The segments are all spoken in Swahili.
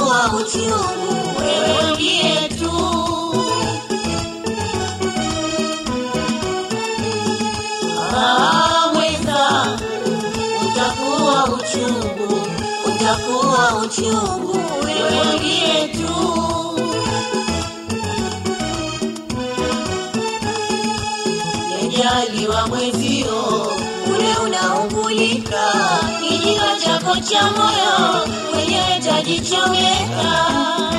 utakuwa uchungu wewe uliye tu. Ah, mwenzangu, utakuwa uchungu, utakuwa uchungu wewe uliye tu. Yajaliwa mwezio ule unaungulika, kijio chako cha moyo mwenyewe tajichomeka.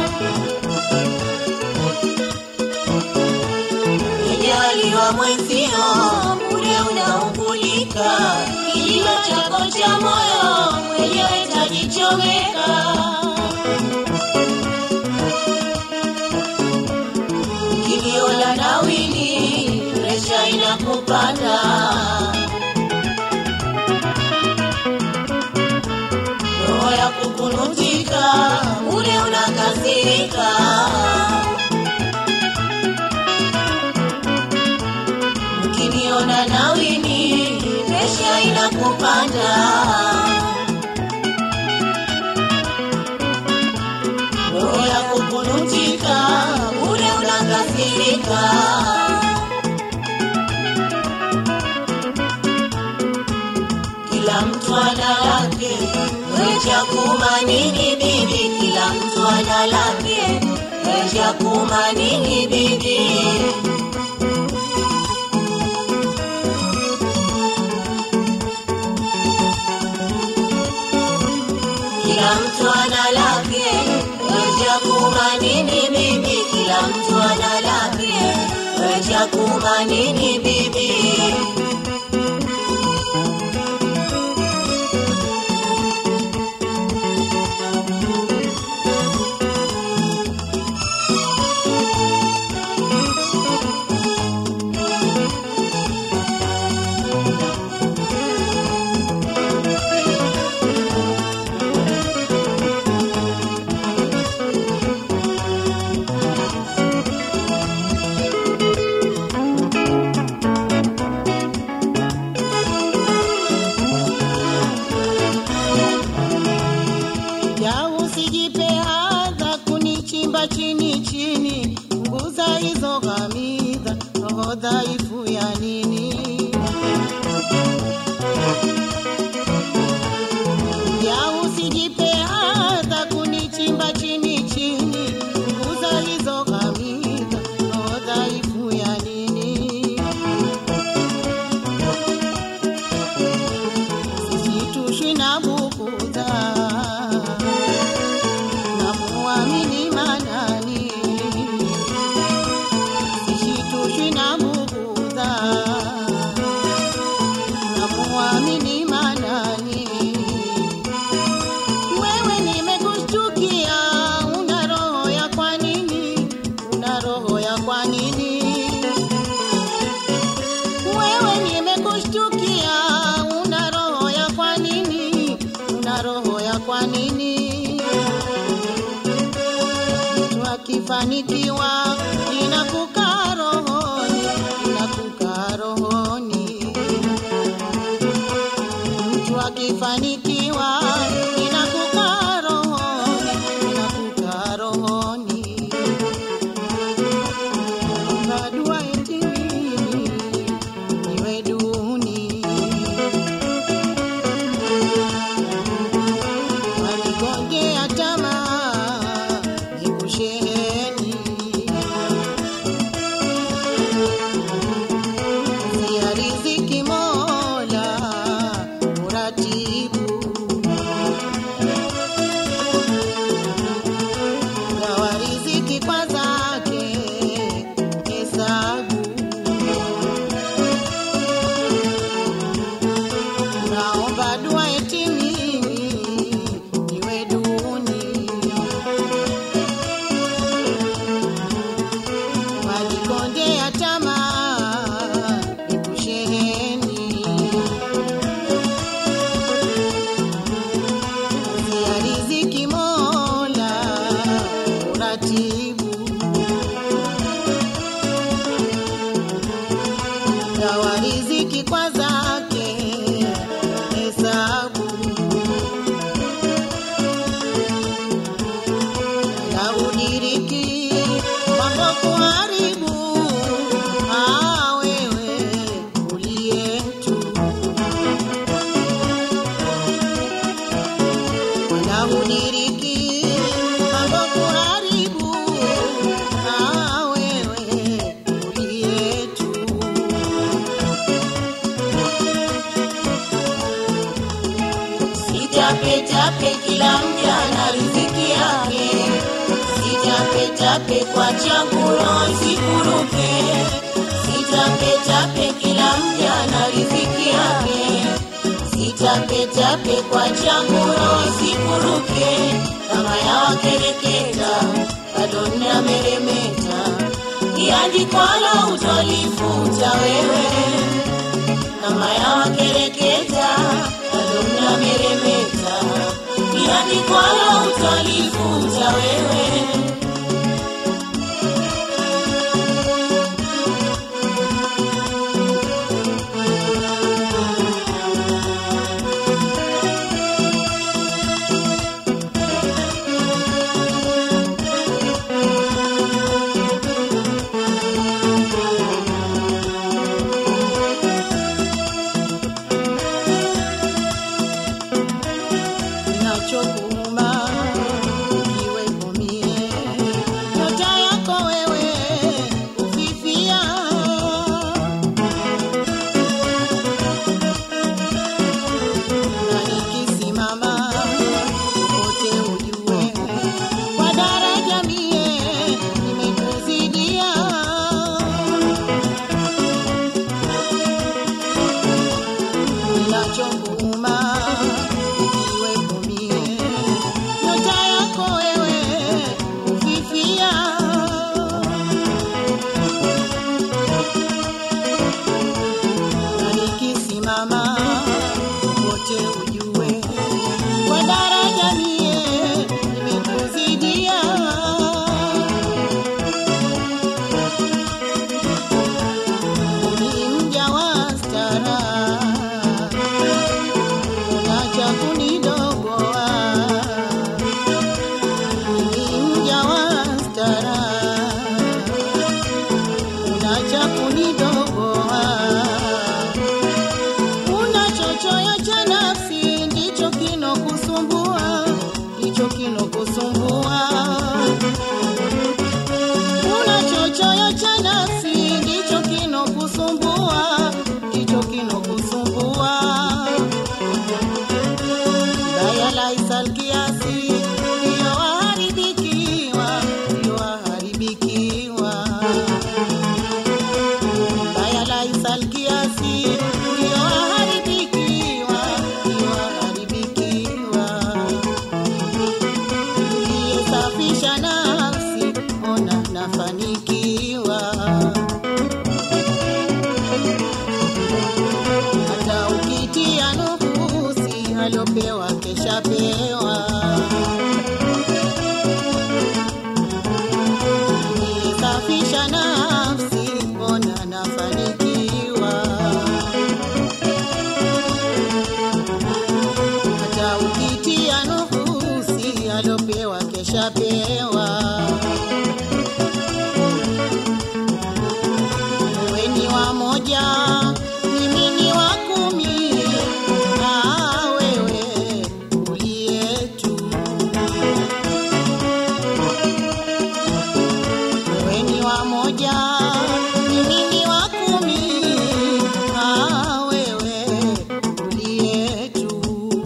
Yajaliwa mwezio ule unaungulika, kijio chako cha moyo mwenyewe tajichomeka. Kilio la nawili, presha inakupanda. Roho ya kukunutika, ule unakasirika. Ukiniona nawili, presha inakupanda. roho ya kukunutika, ule unakasirika. Kila mtu ana lake, wecha kumanini bibi, kila mtu ana lake, wecha kumanini bibi. Kila mtu ana lake, wecha kumanini bibi, kila mtu ana lake, wecha kumanini bibi. ya usijipe adha kunichimba chini chini, nguza hizo ghamidha, roho dhaifu ya nini? Ya usijipe adha kunichimba chini chini, nguza hizo ghamidha, roho dhaifu ya nini? Sisitushwi na bukuta namuamini manani, sishitushwi na bugudha, namuamini manani. Wewe nimekushtukia, una roho ya kwa nini? Una roho ya kwa nini? Wewe nimekushtukia, una roho ya kwa nini? Una roho ya kwa nini? mtu akifanikiwa inakukaa rohoni, inakukaa rohoni. Mtu akifanikiwa inakukaa rohoni, inakukaa rohoni. Omba dua eti mimi niwe duni waligongea tamaa nikusheheni uniriki mambo kuharibu ah, wewe uliyetu wala uniriki mambo kuharibu ah, wewe uliyetu Sitapetape kila mja na riziki yake, sitapetape kwa chakula sikuruke. Sitapetape kila mja na riziki yake, sitapetape kwa chakula sikuruke. Kama yawakereketa bado nameremeta, iandikwalo utolifuta wewe kama yawakereketa bado mnameremeta, iandikwalo utalifuta wewe. Kinachokuuma kiwepo mie, nyota yako wewe hufifia. Na nikisimama wote ujue, kwa daraja mie nimekuzidia. Kinachokuuma ikiwepo mie, nyota yako wewe hufifia. Na nikisimama wote ujue, kwa daraja mie nimekuzidia. Ni mja wa stara unacha kunidogoa mimi mja wa stara unacha kunidogoa una chochoyo cha nafsi ndicho kinokusumbua ndicho kinokusumbua una chochoyo cha nafsi ndicho kinokusumbua ndicho kinokusumbua Baya laisal kiasi ndio waharibikiwa, ndio waharibikiwa. Baya laisal kiasi ndio waharibikiwa, ndio waharibikiwa. Uliyesafisha nafsi, ona nafanikiwa. hata ukitia nufusi alopewa keshapewa. Nisafisha nafsi, mbona nafanikiwa? Hata ukitia nufusi alopewa keshapewa. Wewe ni wa moja, mimi ni wa kumi, na wewe uliyetu. Wewe ni wa moja, mimi ni wa kumi, na wewe uliyetu.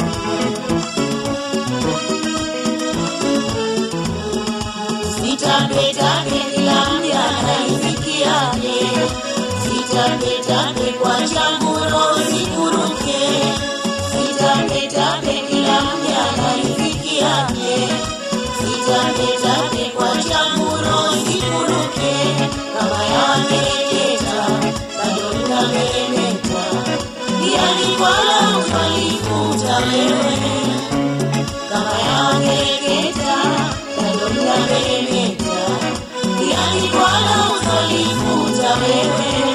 Sitapetape kila mja na riziki yake, sitapetape kwa changuro sikuruke. Sitapetape kila mja na riziki yake, sitapetape kwa changuro sikuruke. Kama yawakereketa bado mnameremeta, iandikwalo utalifuta wewe kama yawakereketa bado mnameremeta, iandikwalo utalifuta wewe.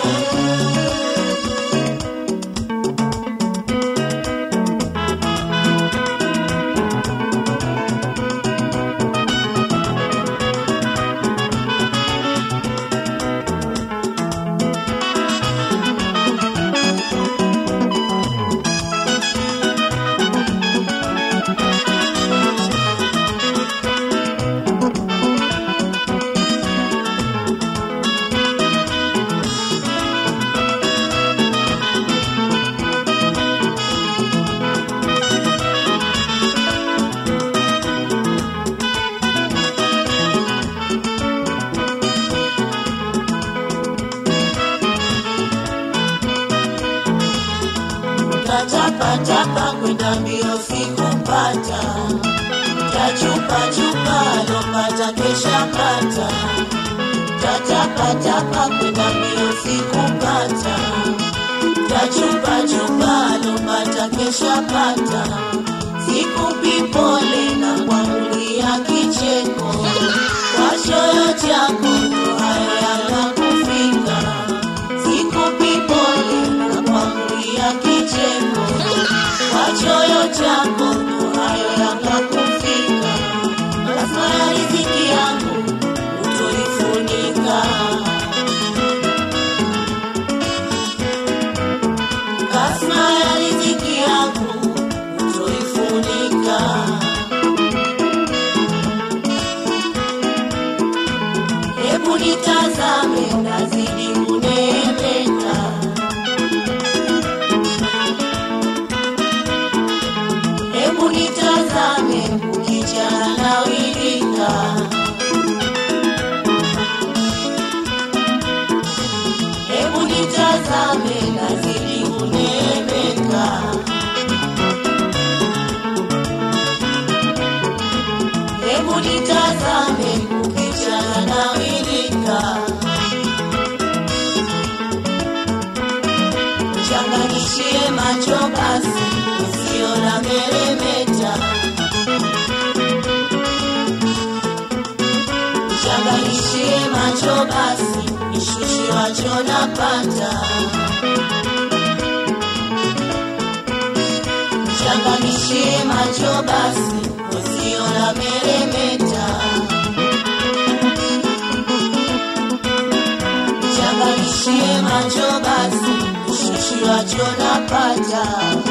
Tatapa kwenda mbio sikupata, tachupa chupa lopata kesha pata. Tatapa tapa kwenda mbio sikupata, tachupa chupa lopata kesha pata. Sikupi pole na kuamulia kicheko, kwa choyo chako hayo yakakufika. Sikupi pole na kuamulia kicheko, kwa choyo chako hayo yakakufika. Lazima ya riziki yangu utoifunika, lazima ya riziki yangu utoifunika. Hebu nitazame, nazidi kuneemeka. Hebu nitazame, ukijana nawilika. Hebu nitazame, nazidi kuneemeka. Hebu nitazame, ukijana nawilika. Changanishie macho basi, usiona meremeta. Changanishie macho basi, nishushi wacho napata. Changanishie macho basi, usiona meremeta. Changanishie macho basi, nishushi wacho napata.